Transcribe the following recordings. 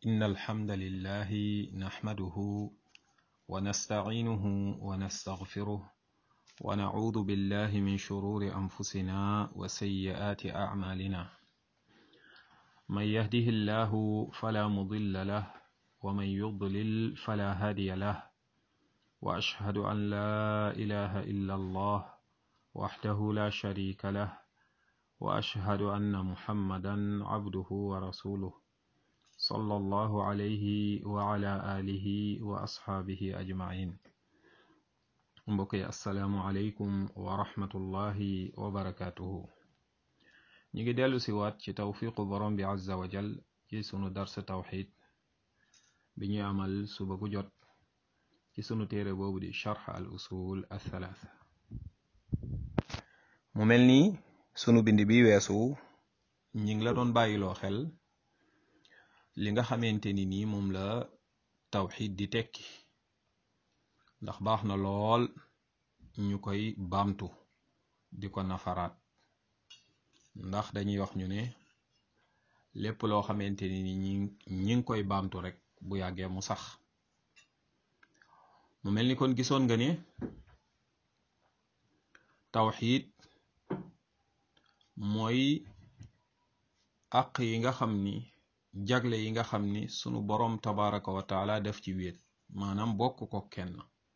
إن الحمد لله نحمده ونستعينه ونستغفره ونعوذ بالله من شرور أنفسنا وسيئات أعمالنا من يهده الله فلا مضل له ومن يضلل فلا هادي له وأشهد أن لا إله إلا الله وحده لا شريك له وأشهد أن محمدا عبده ورسوله صلى الله عليه وعلى آله وأصحابه أجمعين mbokk yi asalaamualeykum wa rahmatullahi wa barakaatuhu ñu ngi dellu si waat ci tawfiqu borom bi azza wa jal ci sunu darsa tawxid bi ñuy amal suba gu jot ci sunu téere boobu di charx al usul athalaatha mu mel nii sunu bind bi weesu ñi ngi la doon bàyyiloo xel li nga xamante ni nii moom la tawxid di tekki ndax baax na lool ñu koy baamtu di ko nafaraat ndax dañuy wax ñu ne lépp loo xamante ni ni ñi ñi ngi koy baamtu rek bu yàggee mu sax mu mel ni kon gisoon nga ne tawxiid mooy àq yi nga xam ni jagle yi nga xam ni sunu boroom tabaraka wa taala def ci wéet maanaam bokk ko kenn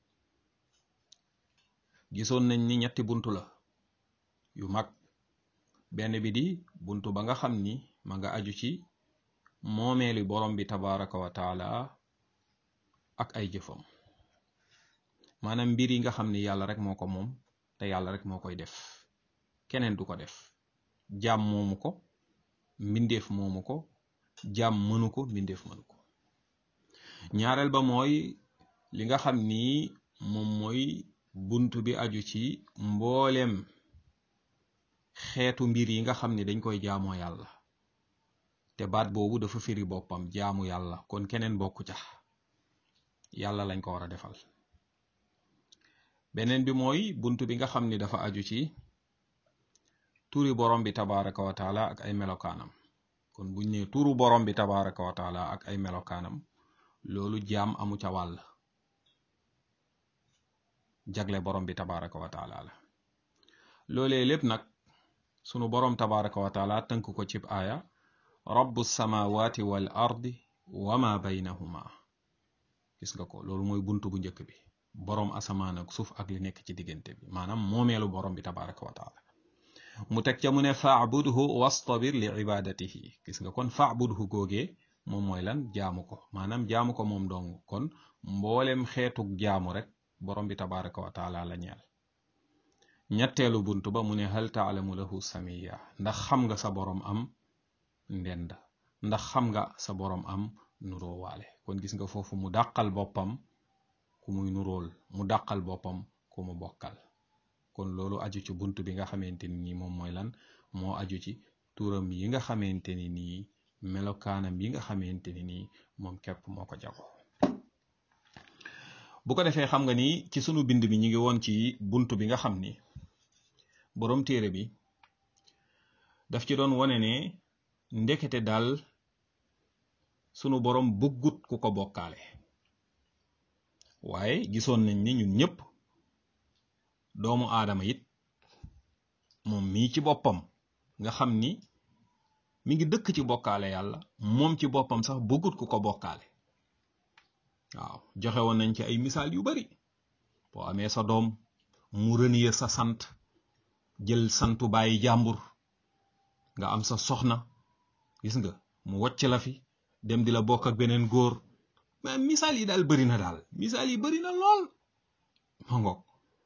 gisoon nañ ni ñetti buntu la yu mag benn bi di buntu ba nga xam ni ma nga aju ci moomeeli borom bi tabaraka wa taala ak ay jëfam maanaam mbir yi nga xam ni yàlla rek moo ko moom te yàlla rek moo koy def keneen du ko def jaam moomu ko mbindeef moomu ko jaam mënu ko mbindeef mënu ko ñaareel ba mooy li nga xam ni moom mooy buntu bi aju ci mbooleem xeetu mbir yi nga xam ni dañ koy jaamoo yàlla te baat boobu dafa firi boppam jaamu yàlla kon keneen bokku ca yàlla lañ ko war a defal beneen bi mooy buntu bi nga xam ni dafa aju ci turi borom bi tabaraka wa taala ak ay melokaanam kon buñ ne turu borom bi tabaraka wa taala ak ay melokaanam loolu jaam amu ca wàll jagle borom bi tabaraka wa taala la loolee lépp nag sunu borom tabaraka wa taala tënk ko cib aaya rabbu samawati wal ardi wa ma baynahuma gis nga ko loolu mooy buntu bu njëkk bi borom asamaan ak suuf ak li nekk ci diggante bi maanaam moomeelu borom bi tabaraka wa taala mu teg ca mu ne faabudhu wastabir li ibadatihi gis nga kon faabudhu googee moom mooy lan jaamu ko maanaam jaamu ko moom dong kon mboolem xeetug jaamu rek borom bi tabaraka wa taala la ñeel ñetteelu buntu ba mu ne hal taalamu lahu samiya ndax xam nga sa borom am ndend ndax xam nga sa borom am nuróowaale kon gis nga foofu mu dàqal boppam ku muy nuróol mu dàqal boppam ku mu bokkal kon loolu aju ci buntu bi nga xamante ni nii moom mooy lan moo aju ci turam yi nga xamante ni nii melokaanam yi nga xamante ni nii moom képp moo ko jago bu ko defee xam nga ni ci sunu bind bi ñu ngi woon ci buntu bi nga xam ni boroom téere bi daf ci doon wane ne ndekete daal sunu boroom bëggut ku ko bokkaale waaye gisoon nañ ni ñun ñëpp doomu aadama it moom mii ci boppam nga xam ni mi ngi dëkk ci bokkaale yàlla moom ci boppam sax bëggut ku ko bokkaale waaw joxe woon nañ ci ay misaal yu bari boo amee sa doom mu renier sa sant jël santu bàyyi jàmbur nga am sa soxna gis nga mu wocc la fi dem di la bokk ak beneen góor mais misaal yi daal bari na daal misaal yi bari na lool ma ngoog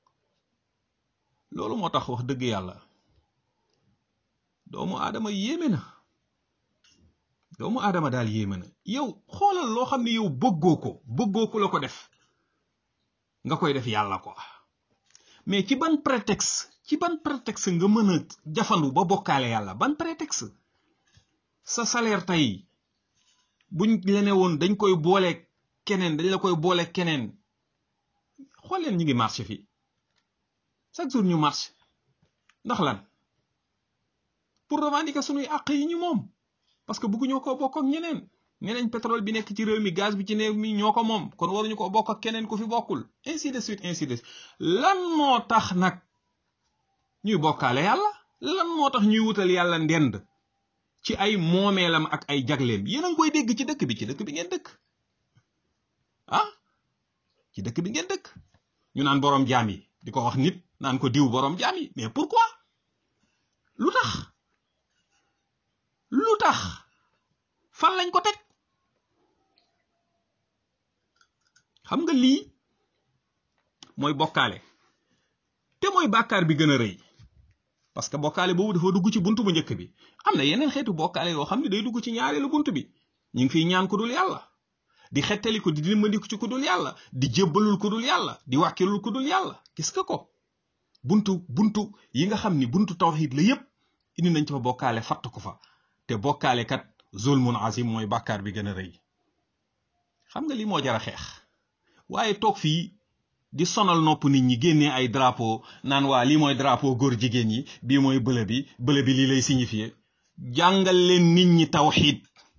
loolu moo tax wax dëgg yàlla doomu aadama yéeme na doomu aadama daal yéeme na yow xoolal loo xam ne yow bëggoo ko bëggoo ko la ko def nga koy def yàlla ko mais ci ban prétexte ci ban prétexte nga mën a jafandu ba bokkaale yàlla ban prétexte sa salaire tey buñ lene woon dañ koy boole keneen dañ la koy boole keneen xool leen ñu ngi marché fii chaque jour ñu marché ndax lan pour revendiquer sunuy àq yi ñu moom parce que bëgguñoo koo bokk ak ñeneen nee nañ pétrole bi nekk ci réew mi gaz bi ci réew mi ñoo ko moom kon waruñu ko bokk ak keneen ku fi bokkul ainsi de suite ainsi de suite lan moo tax nag ñuy bokkaale yàlla lan moo tax ñuy wutal yàlla ndend ci ay moomeelam ak ay jagleem yéen a ngi koy dégg ci dëkk bi ci dëkk bi ngeen dëkk ah ci dëkk bi ngeen dëkk ñu naan boroom jaam yi di ko wax nit naan ko diw boroom jaam yi mais pourquoi lu tax lu tax fan lañ ko teg xam nga lii mooy bokkaale te mooy bàkkaar bi gën a rëy parce que bokkaale boobu dafa dugg ci buntu bu njëkk bi am na yeneen xeetu bokkaale yoo xam ne day dugg ci ñaareelu buntu bi ñu ngi fiy ñaan ku dul yàlla di xettali ko di dimbandiku ci ku dul yàlla di jébbalul ku dul yàlla di wàkkilul ku dul yàlla gis nga ko buntu buntu yi nga xam ni buntu tawxiid la yépp indi nañ ci fa bokkaale fatt ko fa te bokkaale kat zulmun azim mooy bàkkaar bi gën a rëy xam nga li moo jar a xeex waaye toog fii di sonal nopp nit ñi génnee ay drapeau naan waa lii mooy drapeau góor jigéen yi bii mooy bële bi bële bi lii lay signifier jàngal leen nit ñi tawxiid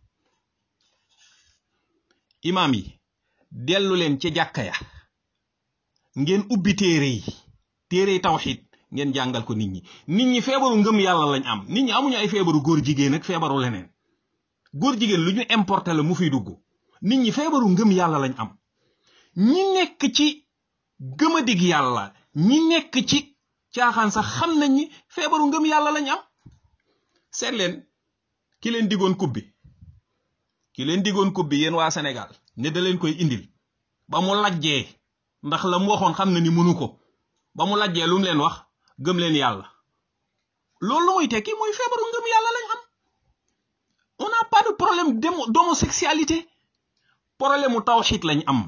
imaam yi dellu leen ca jàkka ya ngeen ubbi téere yi téere yi tawxiid ngeen jàngal ko nit ñi nit ñi feebaru ngëm yàlla lañ am nit ñi amuñu ay feebaru góor jigéen ak feebaru leneen góor jigéen lu ñu importé la mu fiy dugg nit ñi feebaru ngëm yàlla lañ am ñi nekk ci gëmadig yàlla ñi nekk ci caaxaan sax xam nañ ni feebaru ngëm yàlla lañ am seet leen ki leen digoon kub bi ki leen digoon kub bi yéen waa Sénégal ne da leen koy indil ba mu lajjee ndax la mu waxoon xam na ni mënu ko ba mu lajjee lu mu leen wax gëm leen yàlla loolu lu muy tekki mooy feebaru ngëm yàlla lañ am on n'a pas de problème d'homosexualité problème mu tawxiit lañ am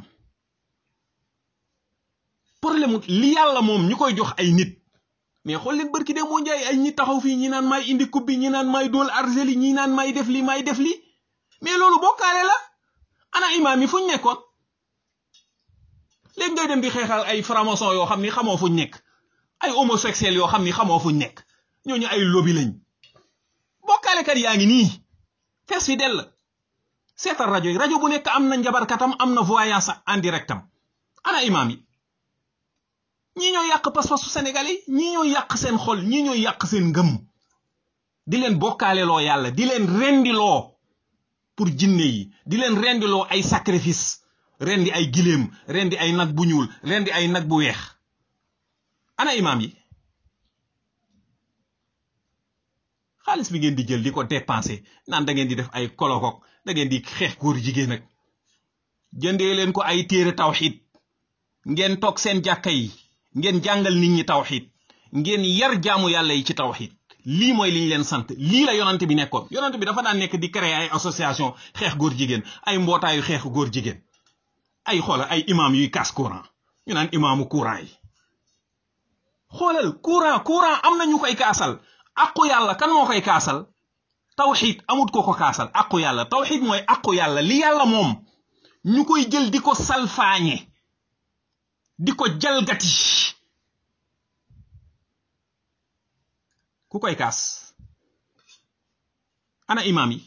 problème li yàlla moom ñu koy jox ay nit mais xool leen barki de moo njaay ay ñi taxaw fii ñi naan may indi coupe bi ñi naan may dool argeli ñi naan may def li may def li mais loolu bokkaale la ana imaam yi fuñ nekkoon léegi ngay dem di xeexal ay franc-maçon yoo xam ni xamoo fuñ nekk ay homosexuels yoo xam ni xamoo fuñ nekk ñooñu ay lobby lañ bokkaalekat yaa ngi nii fees fi dell seetal rajo yi rajo bu nekk am na njabarkatam am na voyance en directam ana imaam yi ñii ñoo yàq pas-pasu sénégalais ñii ñoo yàq seen xol ñii ñoo yàq seen ngëm di leen bokkaaleloo yàlla di leen rendiloo pour jinne yi di leen rendiloo ay sacrifice rendi ay giléem rendi ay nag bu ñuul rendi ay nag bu weex ana imaam yi xaalis bi ngeen di jël di ko dépenser naan da ngeen di def ay kolokok da ngeen di xeex góor jigéen ak jëndee leen ko ay téere tawxid ngeen toog seen jàkka yi ngeen jàngal nit ñi tawxid ngeen yar jaamu yàlla yi ci tawxid lii mooy liñ leen sant lii la yonante bi nekkoon yonante bi dafa daan nekk di créer ay association xeex góor jigéen ay mbootaayu xeex góor jigéen ay xoolal ay imam yuy kaas courant ñu naan imaamu courant yi xoolal courant courant am na ñu koy kaasal aqu yàlla kan moo koy kaasal tawxid amut ko ko kaasal aqu yàlla tawxid mooy aqu yàlla li yàlla moom ñu koy jël di ko salfaañe di ko jalgati ku koy kaas ana imam yi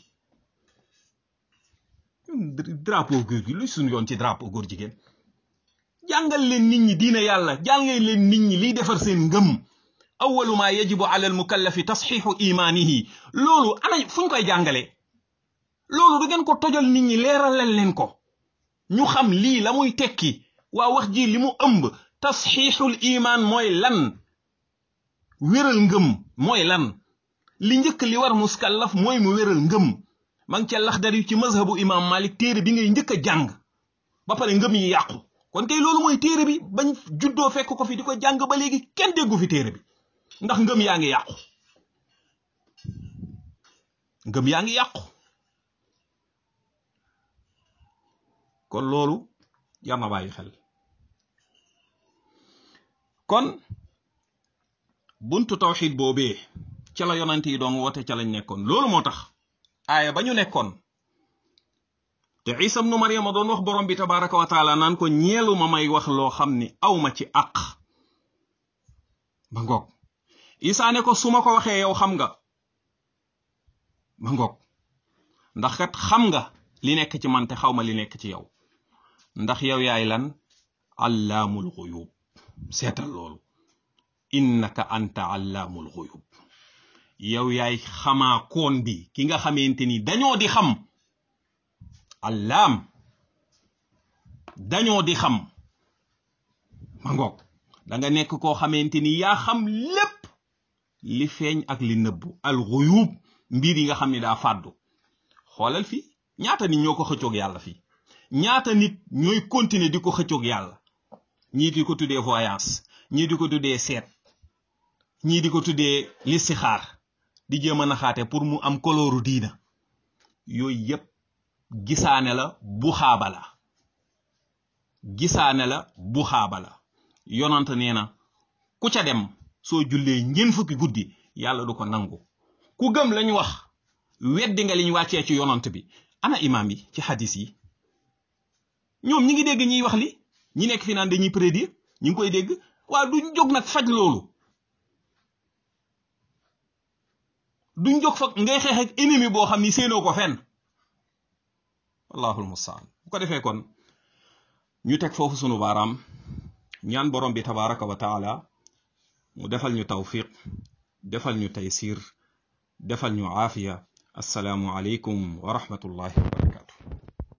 drapeau góor gi luy suñu yoon ci drapeau góor jigéen jàngal leen nit ñi diina yàlla jàngal leen nit ñi liy defar seen ngëm awalu ma yajibu ala almukallafi tasxiixu imaanihi loolu ana fuñ koy jàngale loolu du ngeen ko tojal nit ñi leeralal leen ko ñu xam lii la muy tekki waa wax ji li mu ëmb tasxiixul imaan mooy lan wéral ngëm mooy lan li njëkk li war muskallaf mooy mu wéral ngëm ma ngi ca laxdari ci mazhabu imam malik téere bi ngay njëkk a jàng ba pare ngëm yi yàqu kon kay loolu mooy téere bi bañ juddoo fekk ko fi di ko jàng ba léegi kenn déggu fi téere bi ndax ngëm yaa ngi yàqu ngëm yaa ngi yàqu kon loolu jar na bàyyi xel kon buntu tawxid boobee ca la yonante yi doon woote ca lañ nekkoon loolu moo tax aaya ba ñu nekkoon te isa ibnu maryama doon wax borom bi tabaraka wa taala naan ko ñeelu ma may wax loo xam ni awma ci àq ba ngoog isa ne ko su ma ko waxee yow xam nga ba ngoog ndax kat xam nga li nekk ci man te xaw ma li nekk ci yow ndax yow yaay lan allaamul xuyub seetal loolu innaka anta allaamul xuyub yow yaay xamaa koon bi ki nga xamante ni dañoo di xam allaam dañoo di xam ma ngoog da nga nekk koo xamante ni yaa xam lépp li feeñ ak li nëbbu al xuyub mbir yi nga xam ni daa fàddu xoolal fii ñaata nit ñoo ko xëccoog yàlla fii ñaata nit ñooy continuer di ko xëccoog yàlla ñii di ko tuddee voyance ñii di ko tuddee seet ñii di ko tuddee listixaar di jéem a naxaate pour mu am kolooru diina yooyu yépp gisaane la bu xaaba la gisaane la bu xaaba la yonant nee na ku ca dem soo jullee ñeent fukki guddi yàlla du ko nangu ku gëm lañ wax weddi nga liñ wàccee ci yonant bi ana imaam yi ci xadis yi ñoom ñi ngi dégg ñiy wax li ñi nekk fi naan dañuy prédire ñi ngi koy dégg waaw duñ jóg nag faj loolu duñ jóg fa ngay xeex ak ennemi boo xam ni séenoo ko fenn wallahul mustaan bu ko defee kon ñu teg foofu sunu baaraam ñaan borom bi tabaraka wa taala mu defal ñu tawfiq defal ñu taysir defal ñu aafiya assalaamu aleykum wa rahmatullahi wa barakatu